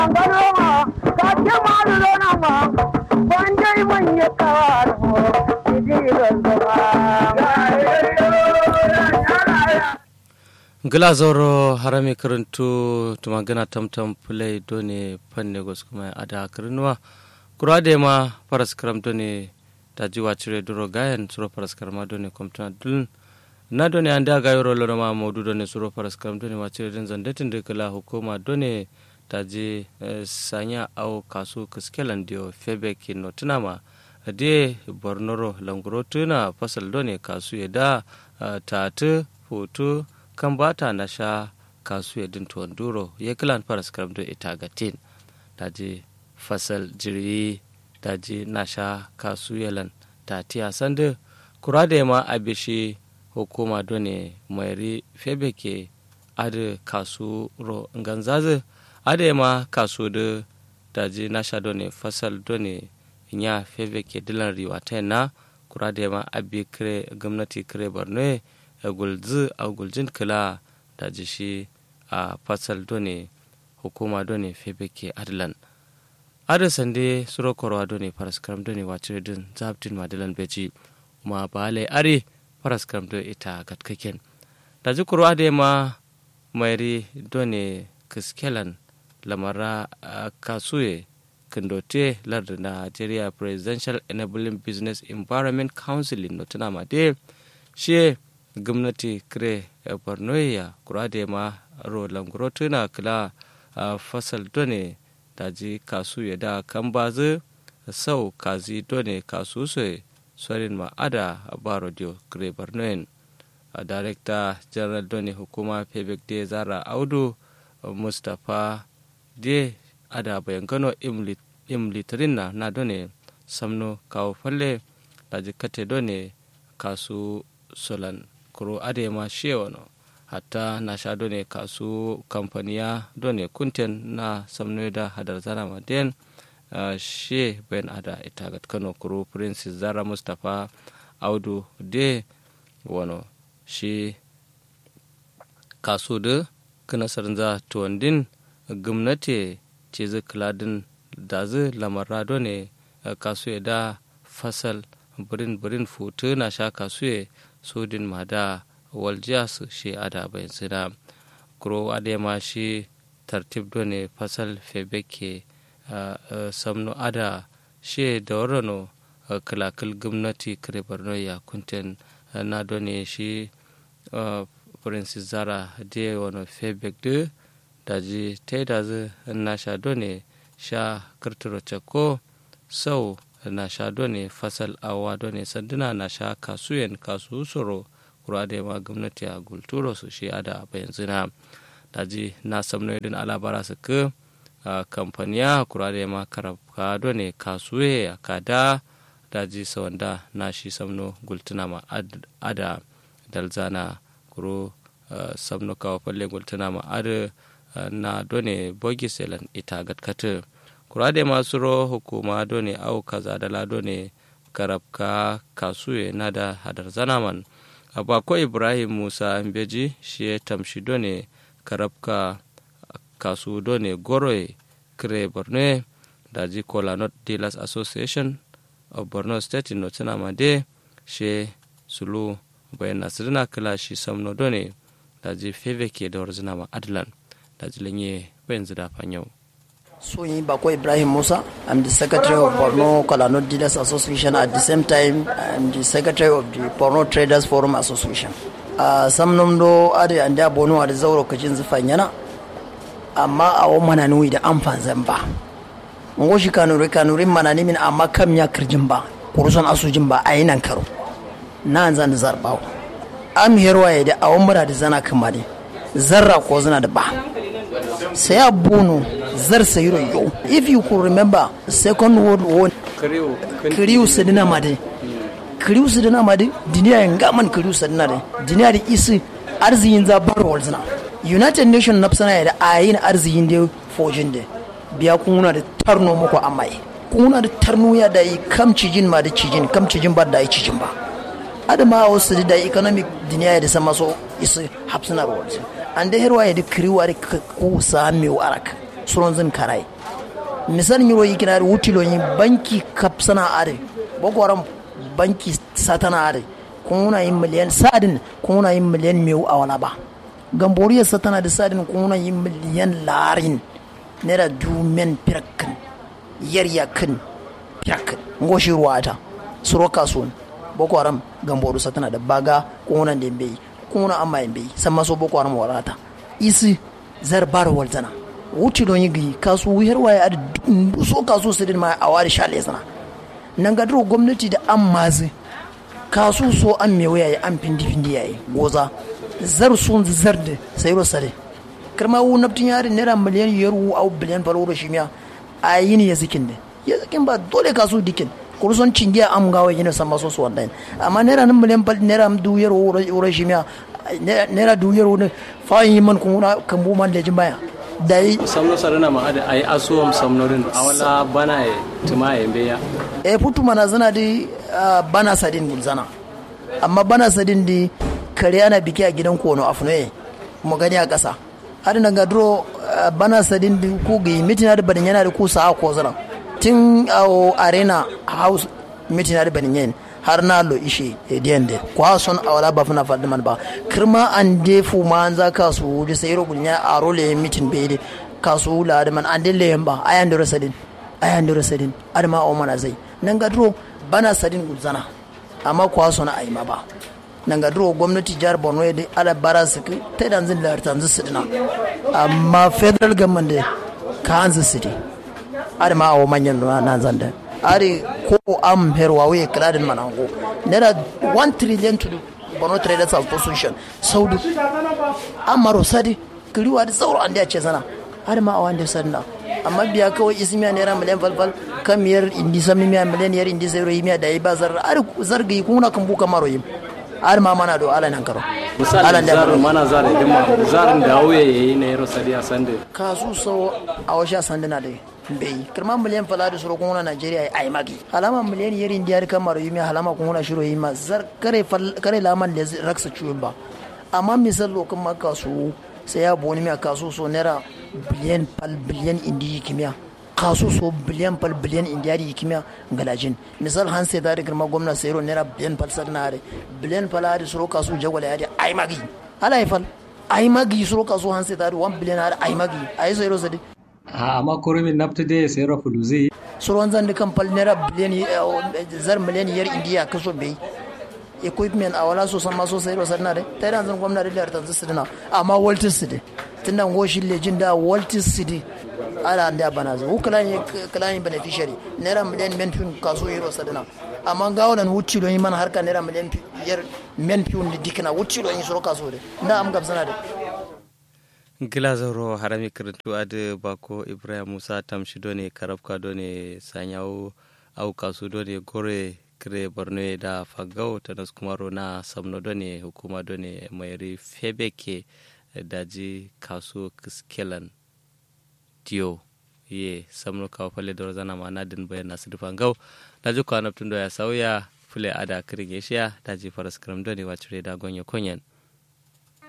gila zoro harami karantu tuma gana tamtam play done panne gos kuma ada karinuwa kura da ma paras karam done ta jiwa cire duro gayan suro paras karama done komtana dulun na done an da gayo rolo ma modu done suro paras karam done ma cire din zandatin da kala hukuma done ta je sanya au kasu kiskelan dio febe kino tunama de bornoro languro tuna fasal done kasu ya da tatu hoto kan bata na sha kasu ya din tuwanduro ya kilan faras karamdo ita gatin daji fasal jiri daji na sha kasu yalan ta tiya sanda kura da ma a bishi hukuma done mairi febe ke adi kasu ro ganzazi adi ma kasu da daji na sha done fasal done nya febe ke dilan riwa ta na kura da ma abi kire gwamnati kire borno gulzi a guljin kila da jishi a fasal done hukuma done febeke adlan ada sande suro korwa done paraskaram done wacire din zabtin madalan beji ma bale are paraskaram do ita gatkaken da ji kurwa da ma mairi done kiskelan lamara kasuye kindote lardin nigeria presidential enabling business environment council no tuna ma de shi gwamnati kire borno ya kurade ma ro languro tuna kila fasal done daji kasu ya da kan bazu sau kazi done kasu so sorin ma ada baro dio kire borno yin director general done hukuma pebek de zara audu mustapha de ada bayan gano im litirin na na done samno kawo falle daji kate done kasu solan kuro ade ma shewano hatta na sha done kasu kamfaniya done kunten na samnoida hadar zara maden uh, she ben ada itagat kano kuro prince zara mustapha audu de wano shi kasu da kana sarnza tuwandin gwamnati ce zai kiladin da zai lamarra done kasu ya da fasal birin birin futu na sha kasu ya sudin ma da waljiya su shi ada bayan sina kuro ade ma shi tartib do ne fasal febeke samno ada shi da warano kalakal gwamnati kare borno ya kunten na do ne shi prince zara de wano febek de daji ta da zu na sha do ne sha kirtiro ko sau na sha ne fasal awa ne sanduna na sha kasuyen kasu soro kura da ma gwamnati a gulturo su shi ada ba yanzu na daji na samno idin alabara su ka kamfaniya kura da ma karabka ne kasuye a kada daji sawanda na shi samno gultuna ma ada dalzana kuro samno kawo falle gultuna ma ada na done bogiselan ita gatkata kurade masu ro hukuma done au kaza da lado ne karabka kasuye na da hadar zanaman abako ibrahim musa mbeji shi ya tamshi done karabka kasu done goroe kire borno da ji kola not dealers association of borno state no tana made she sulu bayan nasirina kila shi samno done da ji feve ke da warzina ma adlan da ji lanye bayan zida fanyau Soyi Bako Ibrahim Musa. I'm the secretary of Borno Kolano Dealers Association. At the same time, I'm the secretary of the Borno Traders Forum Association. Uh, sam do ade ande abono ade zauro kacin zufan yana amma a wani mana nui da amfan zamba ngo shi kanure kanure mana min amma kam ya kirjin ba kurusan asujin ba a nan karo na zan zarbawo am herwa ya da awon mura da zana kamar zarra ko zana da ba sai a bono zar sayiro yau if you could remember second world war kiriu sadina made kiriu sadina made duniya yin gaman kiriu sadina de duniya da isi arzikin za bar walzina united nation na sana da ayin arzikin da fojin da biya kuna da tarno muku amai kuna da tarno ya da yi kam cijin ma da cijin kam cijin ba da yi cijin ba adama wasu da economic duniya da sama so isi hapsina walzina an da herwa ya da kiriwa da ku sami warak suron zin karai misal yiro yi kina wuti lo yi banki kapsana are boko haram banki satana are kuna yin miliyan sadin kuna yin miliyan mewu a wala ba gamboriyar satana da sadin kuna yin miliyan larin naira dumen pirakin yaryakin pirakin ngoshi ruwa ta suro kasuwan boko haram gamboru satana da baga kuna da bai kuna amma yin bai san maso boko haram warata isi zarbar walzana wuce don yi gi kasu wuyar waye a so kasu su din ma a wari sha lesana nan ga duro gwamnati da an mazi kasu so an me waya an findi findi yayi goza zar sun zar da sai ro sare karma wu naftin yari naira miliyan yaru au biliyan falo ro shimiya a yi ne ya zikin da ya zikin ba dole kasu dikin kurson cingiya am gawa yana san maso su wannan amma naira nan miliyan fal naira du yaro ro shimiya naira du yaro ne fa yi man kuma kan bu man da jin baya da yi samno sarana ma ada ay asuwam samnorin awala bana e tuma e mbeya e putu mana zana di uh, bana sadin gulzana amma bana sadin di kare ana biki a gidan kono a funoye mu gani a ƙasa har na ga duro uh, bana sadin di ku gi mitina da banin yana da ku sa ko zana tin a arena house mitina da banin yana har na lo ishe e diende kwa son awala ba funa fadde man ba kirma an de fu ma an za ka su wuji sai ro gunya a role mitin be de ka su la da man an de le ba ayan de rasadin ayan de rasadin adama o mana zai nan ga dro bana sadin gulzana amma kwa son ai ma ba nan ga dro gwamnati jihar Borno ya ala bara su ta dan zin lar tanzu su dina amma federal government de ka hanzu su di adama o manyan nan zan da are ko am herwa we kladin manango nera 1 trillion to bono traders association saudi amaro sadi kiriwa da sauro an da ce sana har ma a wanda sanna amma biya kawai ismiya naira miliyan falfal kamiyar indi sami miya miliyan yar indi zai royi miya da yi ba zar har zargi kuna kan buka maro yi har ma mana do ala nan karo misali zarin mana zarin dimma zarin da auye yayi na yaro sadiya sande kasu so a washa sanduna da bai kirma miliyan fala da suro kuma Najeriya ai magi halama miliyan yari indiyar kamar yumi halama kuma shiro yi ma zar kare kare laman da raksa ciwon ba amma misal lokan ma kasu sai ya boni miya kasu so naira biliyan pal biliyan indi kimiya kasu so biliyan pal biliyan indiyar kimiya galajin misal han sai da girma gwamna sayro naira biliyan pal sarnare biliyan pal da suro kasu jagwala ya ai magi ala fal ai magi suro kasu han sai da 1 biliyan ai magi ai sayro sadi amma kurumin nafta da ya sayar da fuluzi suruwan zan da kan fal naira biliyan zar miliyan yar indiya kaso bai equipment a wala so san ma so sai ro sanna de ta dan zan gwamnati da tanzu su dina amma waltis su de tunda ngoshi lejin da waltis su de ala da bana zo kulan kulan beneficiary naira miliyan men fin kaso yero sadina amma gawalan wucci don yi mana harka naira miliyan yar men fin dikina wucci don yi suro kaso de na am gabsana de gilazoro harami karantu ade bako ibrahim musa tamshi done karabka done sanyawo au kasu done gore kire borno da fagau tanas kumaro na samno done hukuma done mayari febeke daji kasu kiskelan diyo ye samno kawo fale da zana ma na din bayan nasu dufan gau daji ko anabtun ya sauya fule ada kirin yeshiya daji faras karam done wacire da gonye konyen